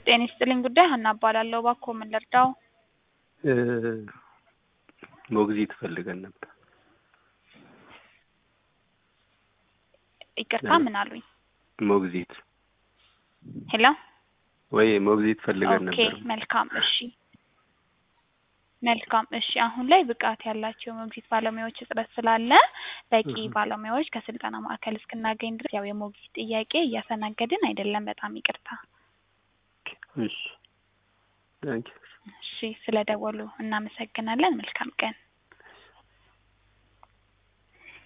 ጤና ይስጥልኝ ጉዳይ ሀና እባላለሁ። እባክዎ ምን ልርዳው? ሞግዚት ፈልገን ነበር። ይቅርታ ምን አሉኝ? ሞግዚት ሄሎ ወይ ሞግዚት ፈልገን ኦኬ ነበር። መልካም እሺ መልካም እሺ አሁን ላይ ብቃት ያላቸው የሞግዚት ባለሙያዎች እጥረት ስላለ በቂ እህ። ባለሙያዎች ከስልጠና ማዕከል እስክናገኝ ድረስ ያው የሞግዚት ጥያቄ እያስተናገድን አይደለም። በጣም ይቅርታ። እሺ ታንኪ እሺ ስለደወሉ እናመሰግናለን። መልካም ቀን